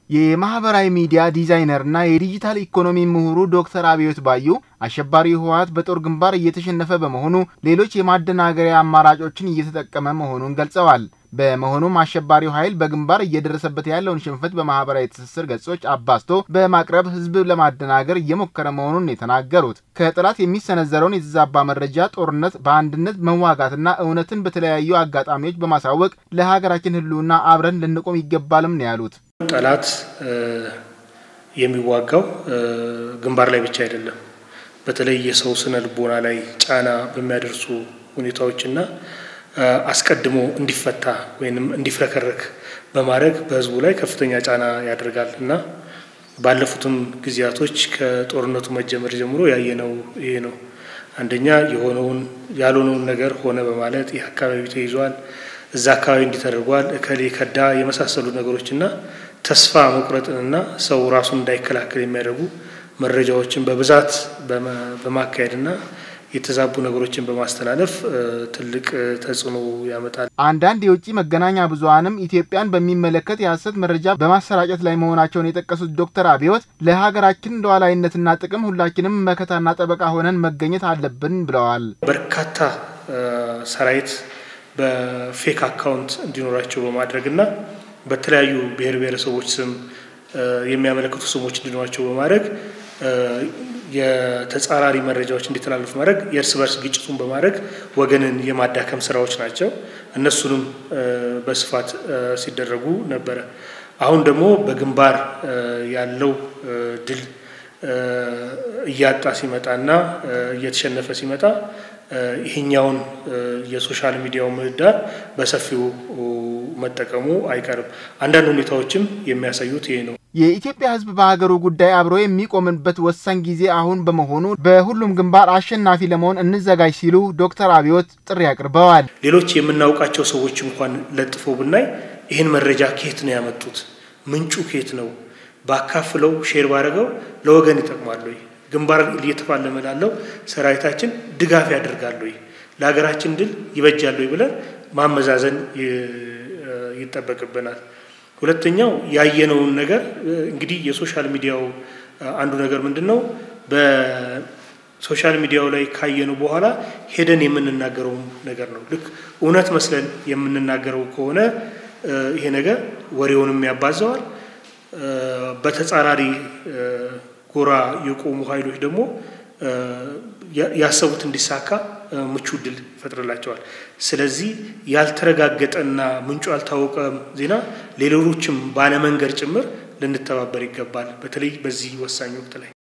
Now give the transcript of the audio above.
የማህበራዊ ሚዲያ ዲዛይነርና የዲጂታል ኢኮኖሚ ምሁሩ ዶክተር አብዮት ባዩ አሸባሪ ህወሓት በጦር ግንባር እየተሸነፈ በመሆኑ ሌሎች የማደናገሪያ አማራጮችን እየተጠቀመ መሆኑን ገልጸዋል። በመሆኑም አሸባሪው ኃይል በግንባር እየደረሰበት ያለውን ሽንፈት በማህበራዊ ትስስር ገጾች አባዝቶ በማቅረብ ህዝብ ለማደናገር እየሞከረ መሆኑን የተናገሩት ከጠላት የሚሰነዘረውን የተዛባ መረጃ ጦርነት በአንድነት መዋጋትና እውነትን በተለያዩ አጋጣሚዎች በማሳወቅ ለሀገራችን ህልውና አብረን ልንቆም ይገባልም ነው ያሉት። ጠላት የሚዋጋው ግንባር ላይ ብቻ አይደለም። በተለይ የሰው ስነ ልቦና ላይ ጫና በሚያደርሱ ሁኔታዎችና አስቀድሞ እንዲፈታ ወይም እንዲፍረከረክ በማድረግ በህዝቡ ላይ ከፍተኛ ጫና ያደርጋል እና ባለፉትም ጊዜያቶች ከጦርነቱ መጀመር ጀምሮ ያየነው ይሄ ነው። አንደኛ የሆነውን ያልሆነውን ነገር ሆነ በማለት ይህ አካባቢ ተይዟል፣ እዛ አካባቢ እንዲተደርጓል፣ እከሌ ከዳ የመሳሰሉ ነገሮችና ተስፋ መቁረጥንና ሰው ራሱን እንዳይከላከል የሚያደርጉ መረጃዎችን በብዛት በማካሄድና የተዛቡ ነገሮችን በማስተላለፍ ትልቅ ተጽዕኖ ያመጣል። አንዳንድ የውጭ መገናኛ ብዙኃንም ኢትዮጵያን በሚመለከት የሐሰት መረጃ በማሰራጨት ላይ መሆናቸውን የጠቀሱት ዶክተር አብዮት ለሀገራችን ሉዓላዊነትና ጥቅም ሁላችንም መከታና ጠበቃ ሆነን መገኘት አለብን ብለዋል። በርካታ ሰራዊት በፌክ አካውንት እንዲኖራቸው በማድረግና በተለያዩ ብሔር ብሔረሰቦች ስም የሚያመለክቱ ስሞች እንዲኖራቸው በማድረግ የተጻራሪ መረጃዎች እንዲተላለፉ ማድረግ የእርስ በርስ ግጭቱን በማድረግ ወገንን የማዳከም ስራዎች ናቸው። እነሱንም በስፋት ሲደረጉ ነበረ። አሁን ደግሞ በግንባር ያለው ድል እያጣ ሲመጣና እየተሸነፈ ሲመጣ ይሄኛውን የሶሻል ሚዲያው ምህዳር በሰፊው መጠቀሙ አይቀርም። አንዳንድ ሁኔታዎችም የሚያሳዩት ይሄ ነው። የኢትዮጵያ ሕዝብ በሀገሩ ጉዳይ አብሮ የሚቆምበት ወሳኝ ጊዜ አሁን በመሆኑ በሁሉም ግንባር አሸናፊ ለመሆን እንዘጋጅ ሲሉ ዶክተር አብዮት ጥሪ አቅርበዋል። ሌሎች የምናውቃቸው ሰዎች እንኳን ለጥፎ ብናይ ይህን መረጃ ከየት ነው ያመጡት? ምንጩ ከየት ነው? ባካፍለው ሼር ባደረገው ለወገን ይጠቅማሉ ወይ? ግንባር እየተፋለመ ላለው ሰራዊታችን ድጋፍ ያደርጋሉ ወይ? ለሀገራችን ድል ይበጃሉ ወይ ብለን ማመዛዘን ይጠበቅብናል። ሁለተኛው ያየነውን ነገር እንግዲህ የሶሻል ሚዲያው አንዱ ነገር ምንድን ነው? በሶሻል ሚዲያው ላይ ካየነው በኋላ ሄደን የምንናገረው ነገር ነው። ልክ እውነት መስለን የምንናገረው ከሆነ ይሄ ነገር ወሬውንም ያባዘዋል። በተጻራሪ ጎራ የቆሙ ኃይሎች ደግሞ ያሰቡት እንዲሳካ ምቹ እድል ይፈጥርላቸዋል። ስለዚህ ያልተረጋገጠና ምንጩ ያልታወቀ ዜና ሌሎችም ባለመንገድ ጭምር ልንተባበር ይገባል። በተለይ በዚህ ወሳኝ ወቅት ላይ